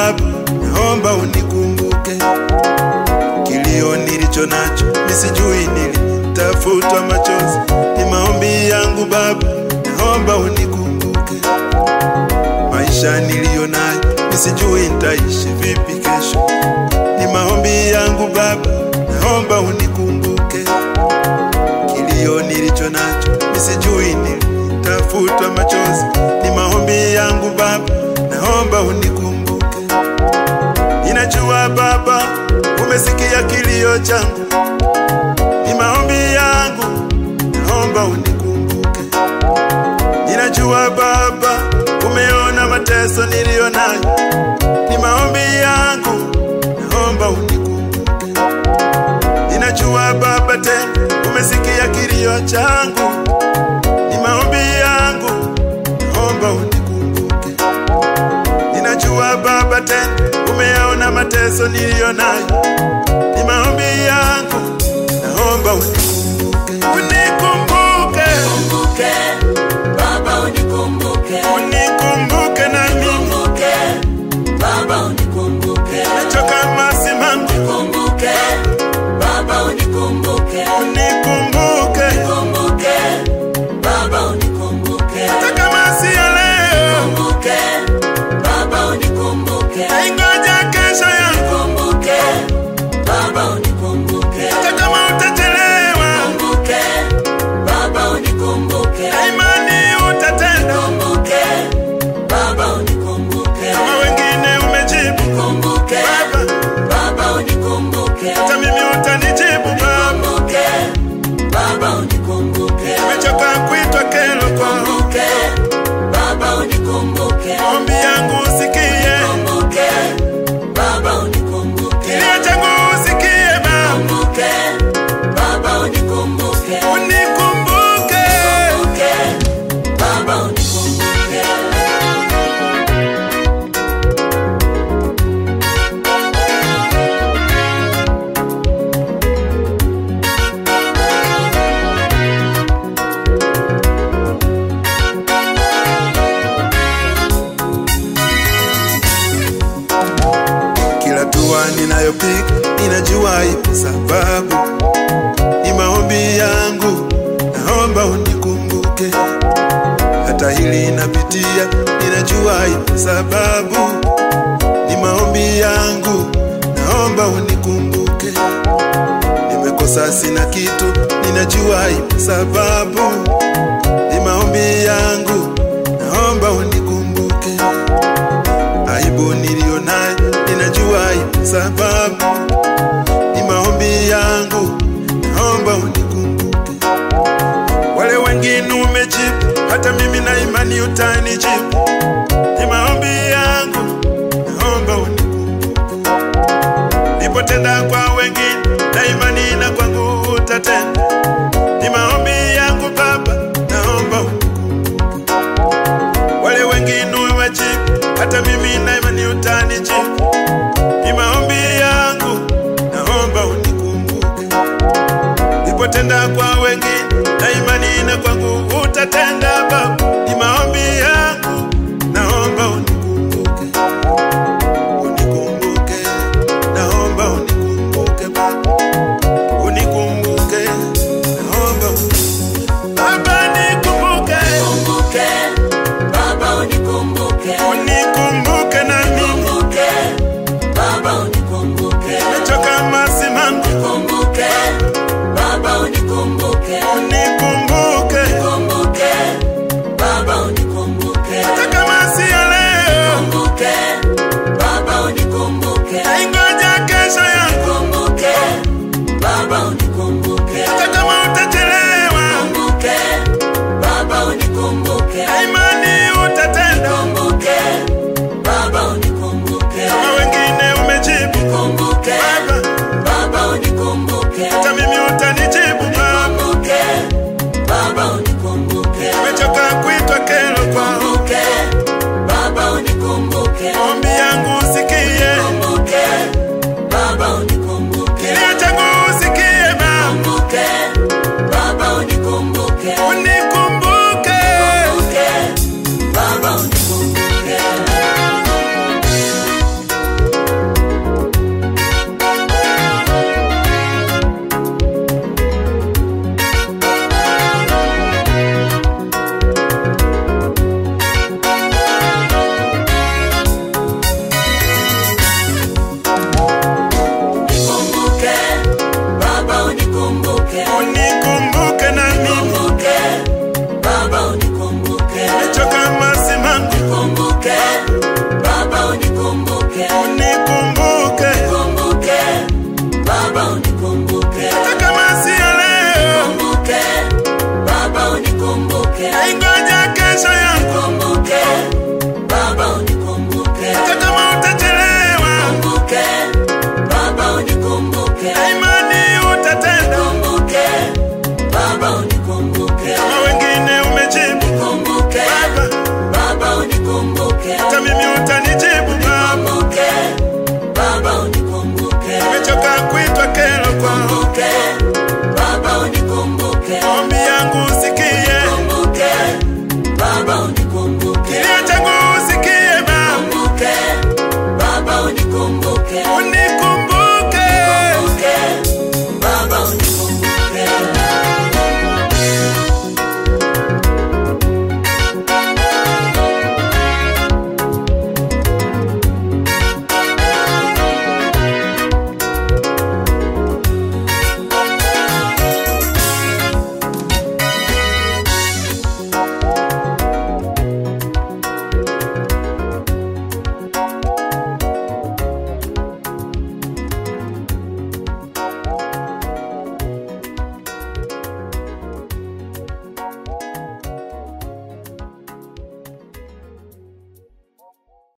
Baba, naomba unikumbuke. Kilio nilicho nacho misijui nilitafutwa machozi, ni maombi yangu Baba, naomba unikumbuke. Maisha niliyo nayo misijui nitaishi vipi kesho, ni maombi yangu Baba, naomba unikumbuke. Kilio nilicho nacho misijui nilitafutwa machozi, ni maombi yangu Baba, naomba unikumbuke. Ninajua Baba, umesikia kilio changu, ni maombi yangu, naomba unikumbuke. Ninajua Baba, umeona mateso niliyo nayo, ni maombi yangu, naomba unikumbuke. Ninajua Baba, tena umesikia kilio changu, ni maombi yangu, naomba unikumbuke. Ninajua Baba, tena umeyaona mateso niliyo nayo, ni maombi yangu, naomba unikumbuke, unikumbuke, Kumbuke, Baba unikumbuke. unikumbuke na mimi Kumbuke, Baba unikumbuke. choka masimangu, Kumbuke, Baba unikumbuke. unikumbuke Kumbuke, Baba unikumbuke. hata kama si ya leo, Kumbuke, Baba unikumbuke. ingoja kesho yangu, Kumbuke, Baba unikumbuke. hata kama utachelewa, Kumbuke, Baba unikumbuke. imani utatenda, Kumbuke, Baba unikumbuke. kama wengine umejibu Kumbuke, Baba, Baba unikumbuke. hata mimi utanijibu Baba, Kumbuke, Baba unikumbuke. nimechoka kuitwa kero kwa Kumbuke, Baba unikumbuke. maombi yangu usikie, Kumbuke, Baba unikumbuke. kilio changu usikie Baba, Kumbuke, Baba unikumbuke. unikumbuke. Kumbuke, Baba unikumbuke. Kila dua ninayopiga ninajua ipo sababu, ni maombi yangu, naomba unikumbuke. Hata hili napitia, ninajua ipo sababu, ni maombi yangu, naomba unikumbuke. Nimekosa sina kitu, ninajua ipo sababu, ni maombi yangu, naomba unikumbuke aibu niliyo nayo ninajua ipo sababu, ni maombi yangu, naomba unikumbuke. Wale wengine umejibu, hata mimi na imani utanijibu, ni maombi yangu, naomba unikumbuke. Nipotenda kwa wengine na imani na kwangu utatenda, ni maombi yangu Baba, naomba unikumbuke wale wengine wajibu, hata mimi na imani utanijibu. Ni maombi yangu, naomba unikumbuke. Nipotenda kwa wengine na imani na kwangu utatenda Baba. Ni maombi yangu, naomba unikumbuke. Unikumbuke, naomba unikumbuke Baba. Unikumbuke, naomba unikumbuke. Baba nikumbuke, Kumbuke, Baba unikumbuke. unikumbuke na mimi Kumbuke, Baba unikumbuke. Nimechoka masimangu, Kumbuke, Baba unikumbuke.